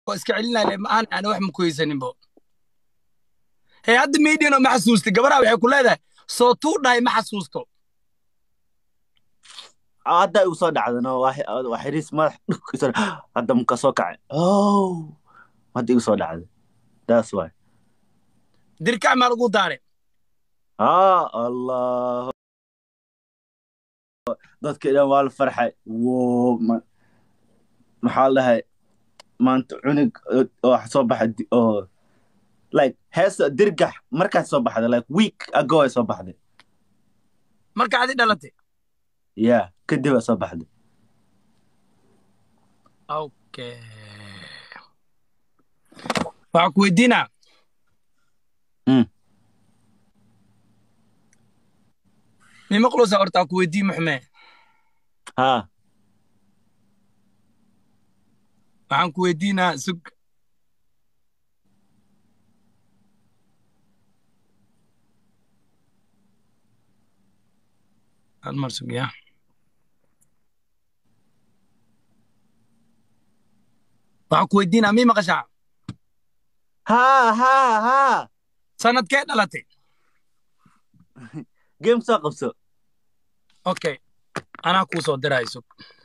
oo iska celinaya maahan aan wax ma ku haysaninbo hey hadda mediano ma xasuustay gabadha waxay ku leedahay soo tuu dhahay ma xasuusto hadda igu soo dhacdano waa xiriis madax dhulkiisa hadda muka soo kacay oh hadda igu soo dhacday that's why dirkac maa lagu daare ah allah dadka dhan waa la farxay wo maxaa la dhahay maanta cunug oo soo baxay oo like heesa dirgax markaas soo baxday like week ago ay soo baxday marka adi dhalatay yeah kadib ay soo baxday okay waxaa ku weydiinaa Mm. mima qulusa horta ku weydii muxmee ha waxaan ku weydiinaa sug hal mar sug ya waxaan ku weydiinaa mii maqashaa ha ha ha sanadkee dhalatay game soo qabso okay anaa kuu soo diraayo sug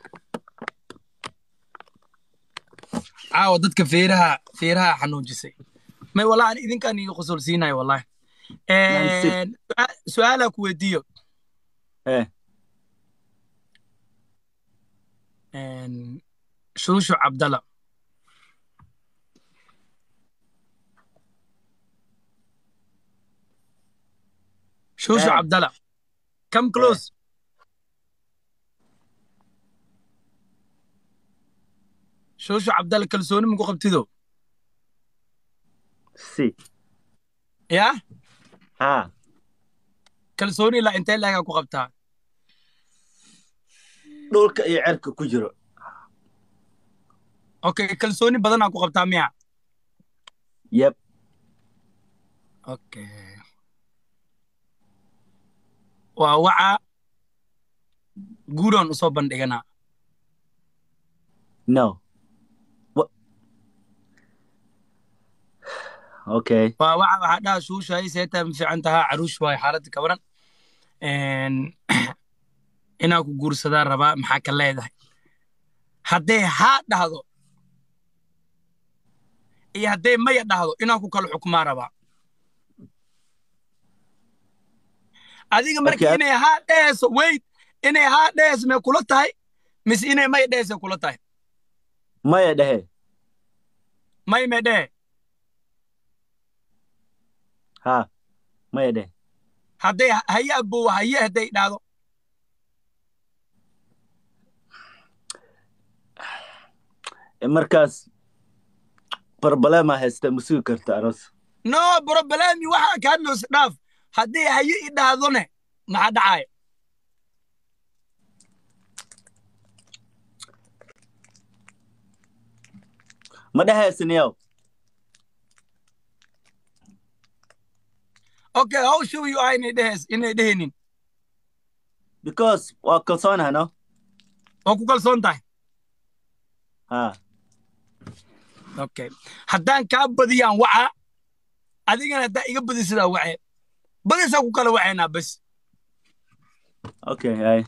caawa dadka feeraha feeraha xanuujisay may wallahi an idinkaan iga qosol siinayo wallahi Nancy. Su'a- su-aalaa ku weydiiyo eh shuushu cabdala shuushu Eh. cabdala come close shuushu cabdala kalsooni maku qabtido si ya ha kalsooni ilaa intee leegaa ku qabtaa dhulka iyo cerka ku jiro okay kalsooni badanaa ku qabtaa miya yep okay waa waca guuroon usoo bandhiganaa no What? okay waa waxa waxaa dhaha shuushahay seetaa ma fiican tahaa caruush waayo xaaladda ka waran inaa ku guursadaa rabaa maxaa ka leedahay hadday haa dhahdo iyo hadday maya dhahdo inaan ku kala xukumaa rabaa adiga marka Okay. inay haa dhehayso weyd inay haa dhehayso may kula tahay mise inay maya dhehayso kula tahay maya dhehe may may dhehe ha maya dhehe hadday haye abowa haye hadday dhahdo E, markaas problema haysta ma sugi karta aroos no problemi waxaa ka hadlayso dhaaf haddii haye i dhahdone maxaa dhacaya ma dhehaysanyaw okay how sure you are inay dhehays inay dhehaynin because waa kalsoonaha no waa ku kalsoon tahay ha okay haddaan kaa badiyaan waca adigana haddaa iga badisidaa wace badisaa ku kala wacaynaa bas okay hay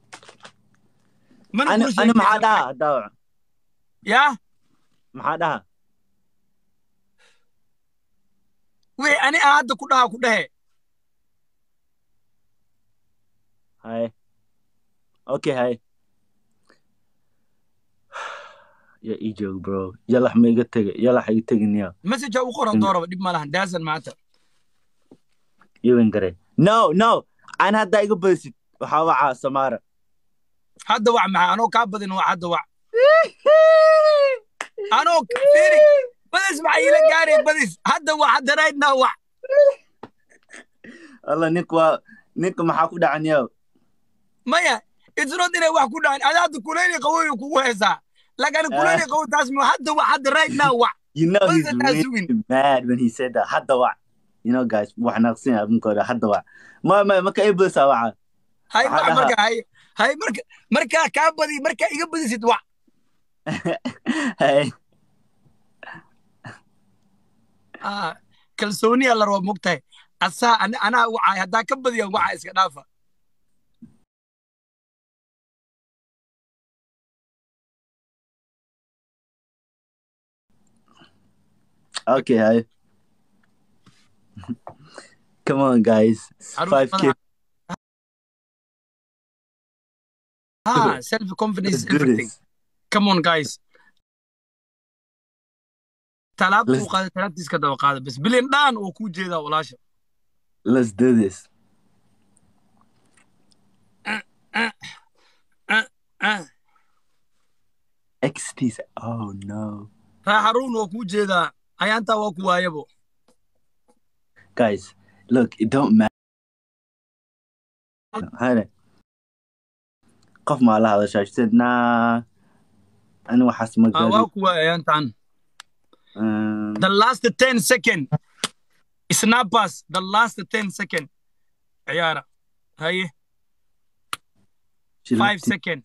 mana ani kula ani maxaa sheekaysan dhaha daawac yaa maxaa dhaha wixii ani aan hadda ku dhahaa ku dhehe hay okay hay ya ii joog bro yalax ma iga tega yalax iga tegin ya messagea u qoran dooraba dhib ma lahan daasan maanta iwan gare no no an haddaa iga badisid waxaa wacaa samaara hadda wac maxaa anoo kaa badin wac hadda wac anoo firi badis maxaa iila gaaraya badis hadda wac hadda right now wac alla nink waa ninka maxaa ku dhacan yaw maya it's not inay wax ku dhacan ada hadda kuleyli qawoy kugu heesaa laakiin kuleyli qawoy taas ma hadda wac hadda right now wac you know What is he's it that's really doing? mad when he said that hadda wac you know guys wax naqsin abunkooda hadda wac ma ma maka ii badisaa waca hay Waxaa wac dhahaa- marka hay hay marka markaa kaa badi markaa iga badisid wac hey ah kalsooniya la raba mogtahay asaa ani- anaa wacay haddaa ka badiyaan waxa iska dhaafa Okay, hi. Come on, guys. It's Caruur 5K. badan. ah self confidence Let's is do everything this. come on guys talaabta Let's- uu qaaday talaabtiis ka daba qaada bas bilin dhaan oo kuu jeedaa walaasha Let's do this. ah XT's. Oh no. raa haruun oo kuu jeedaa ayaantaa waa ku waayabo Guys, look, it don't matter. Hide Qof ma la hadashaa. She said, nah. Ani waxaas ma Ah, waa gaadhin. ku waaya ayaantaan Um, the last 10 second snappers the last 10 second ciyaara haye she 5 left it. second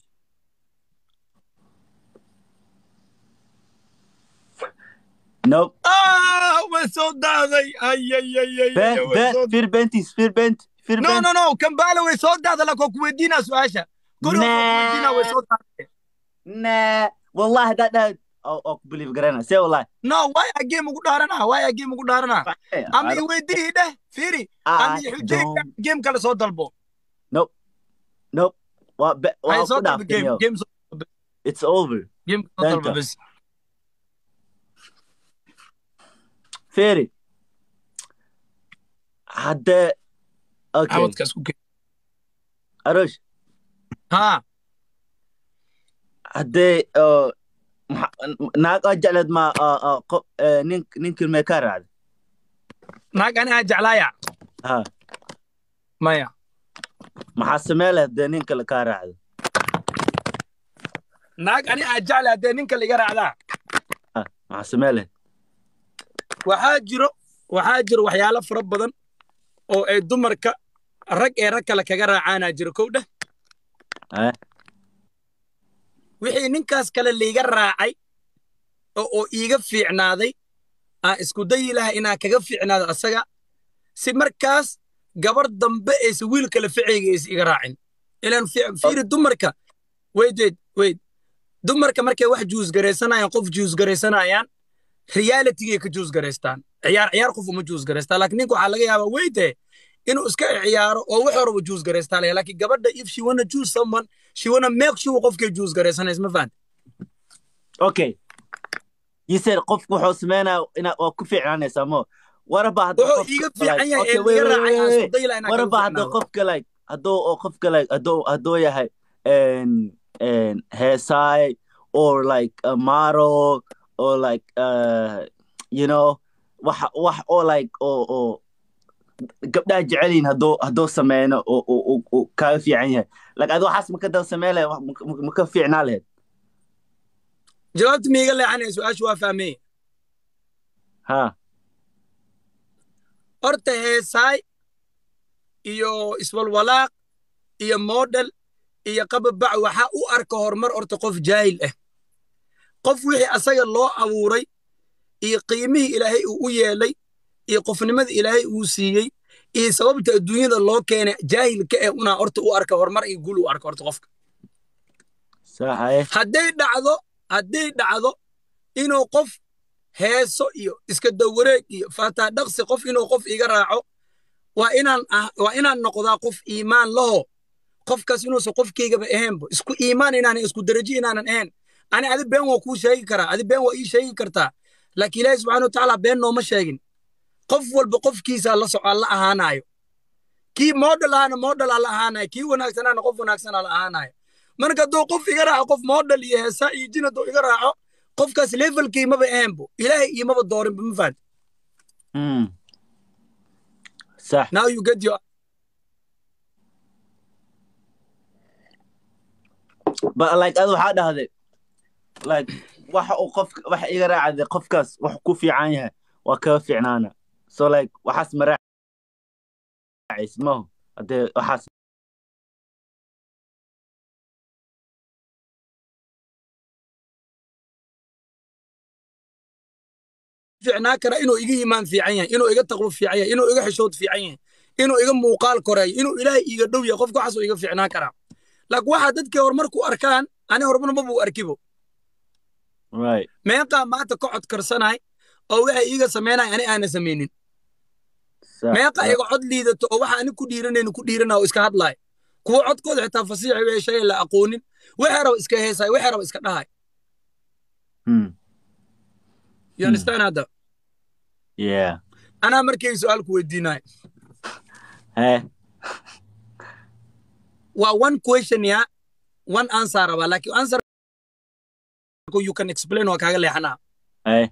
Nope. ah way soo daaday ay ay ay ay Ben, way Ben, soo Fear Bentis, Fear Bent, Fear no Bent. no no kambala way soo daaday lakoo ku weydiinaa su-aasha kori waa ku weydiinaa way soo daaday Nah. Wallahi, that, that. Oh, oh, believe Garena. Say wallahi. no way a game ugu dhaaranaa way a game ugu dhaaranaa Hey, ama I i don't- weydii dheh fiiri I ama i xujeyga don't- game kale soo dalbo Nope. Nope. What? Be, hay well, soo put dalbo up, game yo. game soo It's over. game soo dalbo Danta. bas Fairy. Hadda. Okay. cawadkaas ku keen Arosh. ha Hadday. Uh, naag oo jecleed ma uh, uh, qo- uh, nin ninkii mee ka raacday naag ani aa jeclaaya ha maya maxaa samee leh dee nin kale kaa raacdo naag ani aa jecla haddee ninka liga raacdaa ha maxaa samee leh waxaa jiro waxaa jiro waxyaalo fara badan oo ay dumarka rag ee rag kale kaga raacaanaa jiro kow dheh ha wixii ninkaas kale liiga raacay oo oo iiga fiicnaaday aan isku dayi laha inaan kaga fiicnaado asaga si markaas gabar dambe aysa wiil kale ficayga aysa iga raacin ilaan fi- fiiri dumarka weyd weyd weyd dumarka markay wax juusgaraysanayaan qof juusgaraysanayaan realitigay ka juusgaraystaan ciyaar ciyaar qof uma juusgaraystaan laakiin ninka waxaa laga yaabaa weyde inuu iska ciyaaro oo wax horaba juusgaraystaa laga laakiin gabadha if she wanna choose someone she wanna make sure qofkay juusgaraysanaysa ma fahanti okay you said qofku wuxuu sameynaa inaa waa ku fiicnaanaysaa mo waraba hadda wuxuu qofka- iiga fiican yahay Okay, ee wait, liga wait, raacay aan wait, isku dayi laha inaan kaga waraba hadda fiicnaado qofka like hadduu oo qofka like hadduu hadduu yahay en en heesaay or like a model or like uh you know wax wax oo like oo oo gabdhaha jecelyihin hadduu hadduu sameyno oo oo oo- oo kaaga fiican yahay like adi waxaas maka daba samey lahayd wax maka- maka- maka fiicnaa lahayd jawaabta miiga leexanaya su-aashu waa fahmeye ha horta heesaay iyo iswalwalaaq iyo model iyo qababac waxaa u arka horumar horta qof jaahil ah qof wixii asaga loo abuuray iyo qiimihii ilaahay uu u yeelay iyo qofnimada ilaahay uu siiyey iyo sababta adduunyada loo keenay jaahilka eh unaa horta u arka horumar iyo guul u arka horta qofka saaxaye hadday dhacdo hadday dhacdo inuu qof heeso iyo iska dawareeg iyo faataa dhaqsi qof inuu qof iga raaco waa inaan ah- waa inaan noqdaa qof iimaan laho qofkaas inuusan qofkaygaba ahaynba isku iimaan inaanan isku darajo inaanan ahayn ani adi been waa kuu sheegi karaa adi been waa ii sheegi kartaa laakiin ilaahi subxaana watacaala been nooma sheegin qof walba qofkiisaa la socaa la ahaanayo kii model ahana model aa la ahaanayo kii wanaagsanaana qof wanaagsanaa la ahaanayo marka hadduu qof iga raaco qof model iyo heesa iyo jin hadduu iga raaco qofkaas levelkii maba ahaynbo ilaahay iimaba doorinba ma fahanti mm. sax now you get your but like adu waxaa dhahday like waxa uu qof waxa iga raacday qofkaas wax ku fiican yahay waa kaga fiicnaana so like waxaas ma raacays maho hadee waxaas fiicnaa karaa inuu iga iimaan fiican yahay inuu iga taqwo fiican yahay inuu iga xishood fiican yahay inuu iga muuqaal koreeyo inuu ilaahay iiga dhow yahay qofka waxaasuu iga fiicnaa karaa laakiin waxaa dadkii horumar ku arkaan ani horumar mabuu arkibo right meeqaa maanta ka cod karsanahay oo waxay iiga samaynaya ani aana samaynin Sa- meeqa sa- iga cod liidato oo waxa ani ku dhiiranayni ku dhiiranaa oo iska hadlaaya kuwa codkooda xitaa fasiixi wixii shay la aqoonin waxay raba iska heesaay waxay raba iska dhahay Hmm. you understand hadda yeah anaa markay su-aal ku weydiinayo eh waa one question ya one answer rabaa laakiin answer you can explain waa kaaga leexanaa eh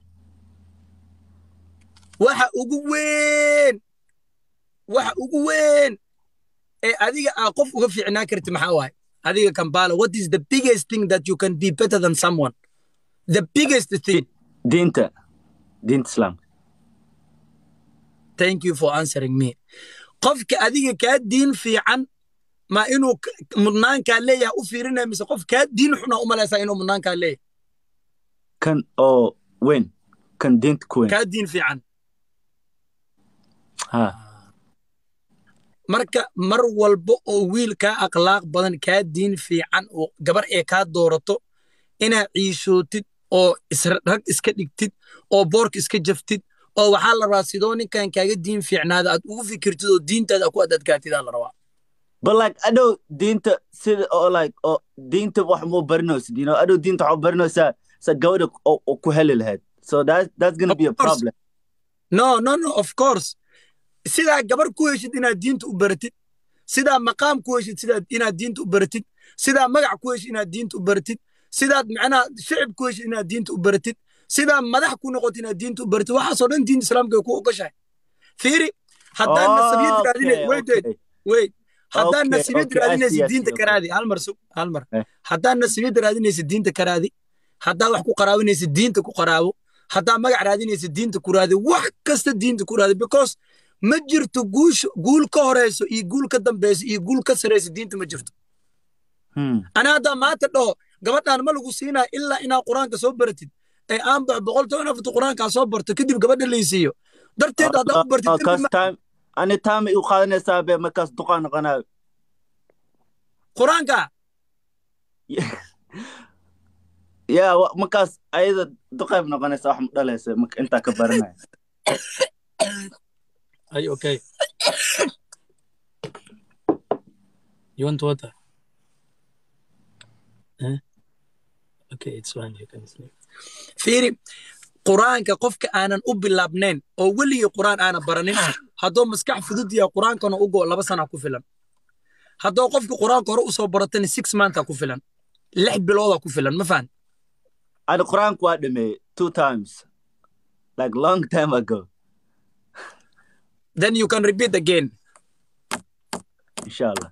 waxa ugu weyn waxa ugu weyn ee adiga aa qof uga fiicnaa karti maxaa waaye adiga kambala what is the biggest thing that you can be better than someone the biggest thing diinta diinta islaamka thank you for answering me qofka adiga kaa diin fiican ma inuu k- mudnaankaa leeyahay u fiirinaya mise qof kaa diin xuna u malaysaa inuu mudnaankaa leeyahay kan oo weyn kan diinta ku weyn kaa diin fiican ha marka mar walba oo wiil kaa akhlaaq badan kaa diin fiican oo gabar ee kaa doorato inaad ciishootid oo isra- rag iska dhigtid oo boorka iska jaftid oo waxaa la rabaa sidoo ninkan kaaga diin fiicnaada aad ugu fikirtid oo diintaada ku adadkaatid aa la rabaa but like adhow diinta sida oo like oo diinta wax muu barinaysid you know adhow diinta waxaa barinaysaa sa gabadha oo oo ku heli lahayd so that that's gonna Of be a course. problem no no no of course sidaa gabar ku heshid inaad diinta u baratid sidaa maqaam ku heshid sidaad inaad diinta u baratid sidaa magac ku heshid inaad diinta u baratid sidaad macnaha shicib ku heshid inaad diinta u baratid sidaa madax ku noqotid inaad diinta u baratid waxaasoo dhan diinta islaamka ay ku ogashahay fiiri haddaan nasabiyad raadinay Okay, wait wait okay. wait haddaan Okay, nasibiyad okay, I see, raadinaysid I see, diinta okay. karaadi hal mar sug hal mar Eh. haddaan nasibiyad raadinaysid diinta karaadi haddaa wax ku qaraabinaysid diinta ku qaraabo haddaa magac raadinaysid diinta ku raadi wax kasta diinta ku raadi because ma jirto guusha guul ka horeyso iyo guul ka dambeyso iyo guul ka sareyso diinta ma jirto Hmm. ana haddaa maanta dhaho gabadhaan ma lagu siinaa ilaa inaad qur-aanka soo baratid ee aan bax boqol toban afarta qur-aankaa soo barto kadib gabadha laysiiyo darteed haddaa u bartid Ah, dembi kaas ma- time ani time ay u qaadanaysaa be markaas duqaan noqonayo qur-aanka yeah wa- markaas ayada duqayb noqonaysa wax ma dhalaysa marka intaa ka baranaya Are you okay? you want water? Huh? Okay, it's fine. You can sleep. Fiiri, quraanka qofka aanan u bilaabnayn oo weligii quraan aanan baranin hadduu maskax fudud yahay quraankana u go laba sana ku filan hadduu qofka quraanka hore usoo baratana six months ku filan lix bilooda ku filan ma fahan ani qur-aanku waa dhameeyey two times like long time ago then you can repeat again insha allah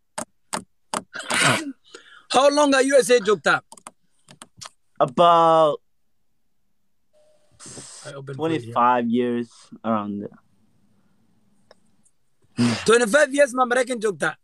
how long are USA joogtaa about I opened for you. 25 years around there 25 years ma maraykan joogtaa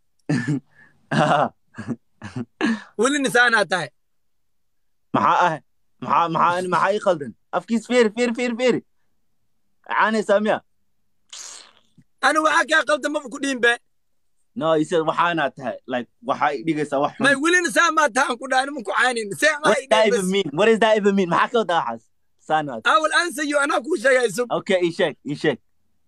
weli nisaanaa tahay maxaa ah maxaa maxaa maxaa ii qaldan afkiis fiiri fiiri fiiri fiiri caanaysaa miya ani waxaa kaa qaldan maba ku dhihin be no you said waxaanaa tahay like waxaa ii dhigaysaa wax may xun weli nisaan maa tahan ku dhaani ma ku caynin see what does that even mean what does that even mean maxaa ka wadaa waxaas saanaad I will answer you anaa kuu sheegay sub okay ii sheeg ii sheeg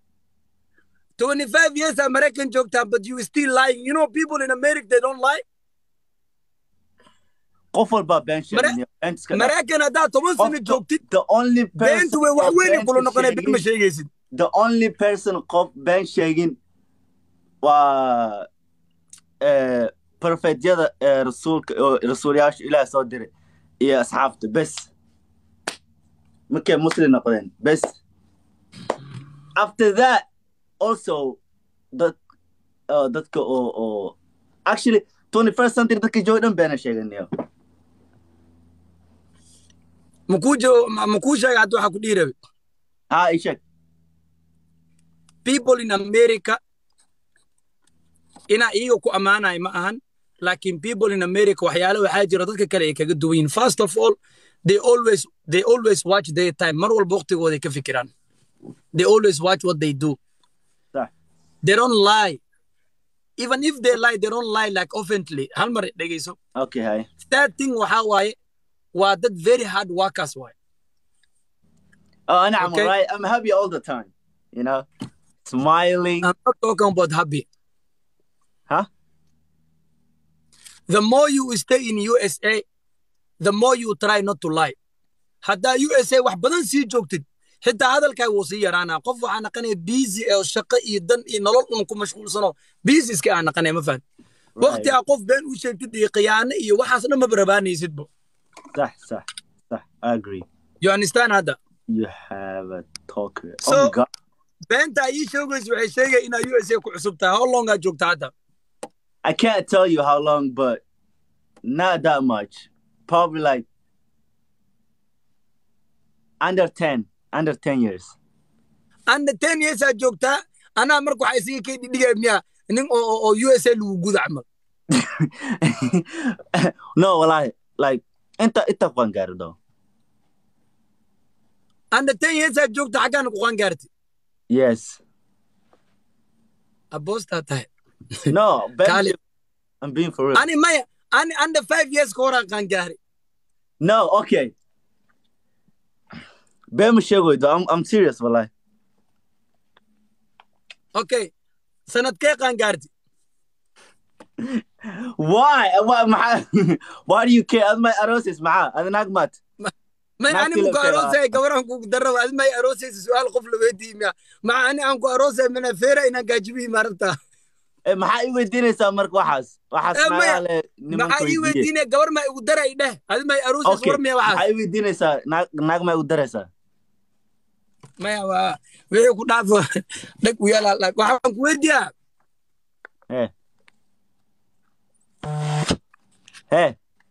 25 years aa maraykan joogtaa but you still lying you know people in America they don't lie qof walbaa been Mara- sheegay beentiska dhaa. maraykan haddaad toban sano Qof- joogtid the only person beentu way wax oo weyn beenta kula noqonaya been ma sheegin- sheegaysid the only person qof been sheegin waa eh, profeetyada ee rasuulka oo rasuulyaasha ilaah soo diray iyo asxaabta bes markay muslim noqdeen bes after that also dad uh, dadka oo oo actually 21st century dadka jooga dhan beena sheeganayo makuu jo- ma- makuu sheega hadda waxaa ku dhihi rabe ha ii sheeg people in America inaa iyaga ku ammaanayo ma ahan laakiin people in America waxyaale waxaa jira dadka kale ay kaga duwan yihiin first of all they always they always watch their time mar walba waqtigooday ka fikiraan they always watch what they do Sax. they don't lie even if they lie they don't lie like oftenly hal mar dhegeyso okay hay third thing waxaa waaye waa dad very hard workers waaye oh and I'm Okay. right I'm happy all the time you know smiling I'm not talking about happy huh the more you stay in USA, the more you try not to lie. haddaa USA wax badan sii joogtid xitaa hadalkaa wuu sii yaraanaa qof waxaa naqanaya busy ee shaqo iyo dan iyo nolol un ku mashquulsano busy iska aa naqanaya ma fahan waqti aa qof been u sheegtid iyo khiyaano iyo waxaas dhan maba rabaanaysidbo صح صح صح I agree you understand hadda you have a talker So- oh my god beenta ii sheegaysa waxay sheegaya inaa USA ku cusub tahay how long aa joogta hadda I can't tell you how long but not that much probably like under 10 under 10 years anna ten years aa joogtaa anaa marka waxaa isiga kay dhidhigaya miyaa nin oo oo- oo USA lagu guda camal no wallahi like inta inta qan gaari though anna ten years aa joogta xaggaana ku qaan gaarti yes aboostaa tahay no Kali. Ben, I'm being for real ani maya ani under five years ka horaan qaan gaari no okay Ben Mashego, though I'm I'm serious wallahi okay sanadkee qaan gaarti why why my, why do you care as my arosis maha as nagmat may Naa ani kila muku kala. aroosay gabaraan kugu darraba adi may aroosaysa su-aal qof la weydiiyi miya maca ani aan ku aroosay mana feera inaan gaajibihi maaragta Eh, maxaa ii weydiinaysaa marka waxaas waxaas Eh, maya. nagaa le nimanka maxaa ii weydiiye weydiinaya gabar maa igu daray dheh adi may aroosaysa okay war miya maxaa waxaas ii weydiinaysaa naag naag maa igu daraysaa maya waa wixii ku dhaafo dheg u yaala waxaan ku weydiiyaa he he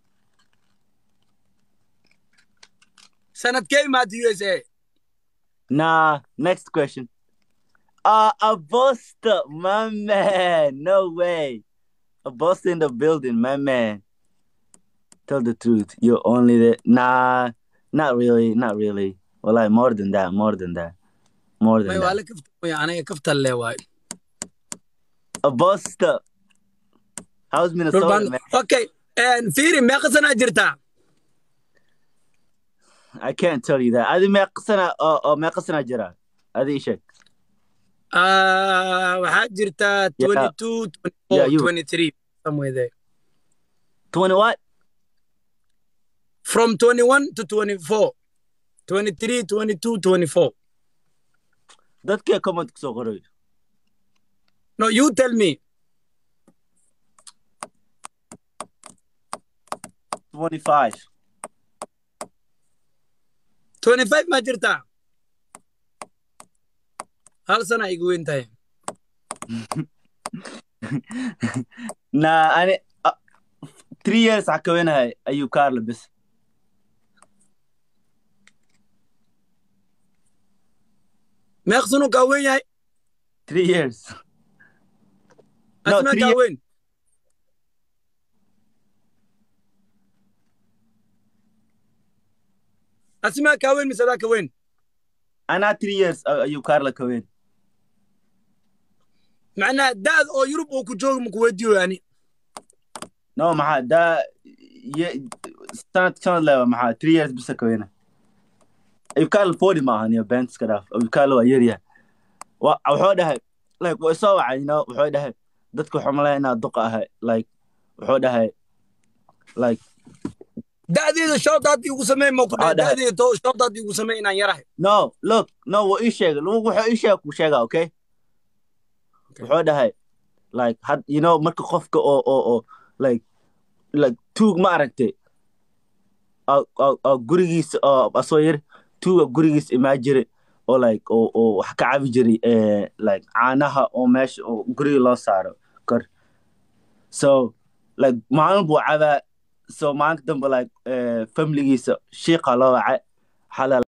sanadkee imaatay USA nah next question uh a buster my man no way a buster in the building my man tell the truth you're only the nah not really not really well like more than that more than that more than may waa that la kaftamaya aniga kaftan le waayo a buster how's Minnesota Rurbaan- man okay fiiri meeqa sanaa jirtaa I can't tell you that. Adi meeqa sana oo oo meeqa sana jira? Adi ii sheeg. Ah, waxaa jirtaa Yeah. 22 Yeah, 24 you. 23 somewhere there 20 what? from 21 to 24 23 22 24 Dadkee comment kusoo qoray. no you tell me 25. 25 maa jirtaa hal sana igu weyn tahay Nah, ani uh, 3 years waxaa ka weynahay ayuu Carlo bis. meeq sanu kaa weyn yahay 3 years. No, asmaa three kaa years. weyn asmaa kaa weyn mise adaa ka weyn Anaa 3 years uh, ayuu Carlo ka weyn. macnaha daad oo yurub uu ku joogi maku weydiiyo yani No, maxaa da ye sanad sanad lewa maxaa 3 years bisa ka weyna. Ayuu Carlo 40 ma ahan iyo Benz ka dhaaf. Ayuu Carlo waa yar yahay. Wa wuxuu dhahay like way soo wacay, you know, wuxuu dhahay dadku waxuu malayn inaa duqa ahay like wuxuu dhahay like da'deeda shoodaad igu samey ma ku Ah, dhahay dhahay. da'deeda to shoodaad igu samey inaan yarahay no look no wuu ii sheegay Lu- wuxuu ii sheegay kuu sheegaa okay Okay. wuxuu dhahay like had you know marka qofka oo oo oo like like tuug ma aragtay oo oo oo gurigiisa oo asoo yar tuuga gurigiisa imaa jiray oo like oo oo wax ka cabi jiray eh like caanaha oo meesha oo guriga loo saaro kor so like maalin buu cabaa so maalinka dambe like eh familigiisa shiiqa loo wacay waxaa la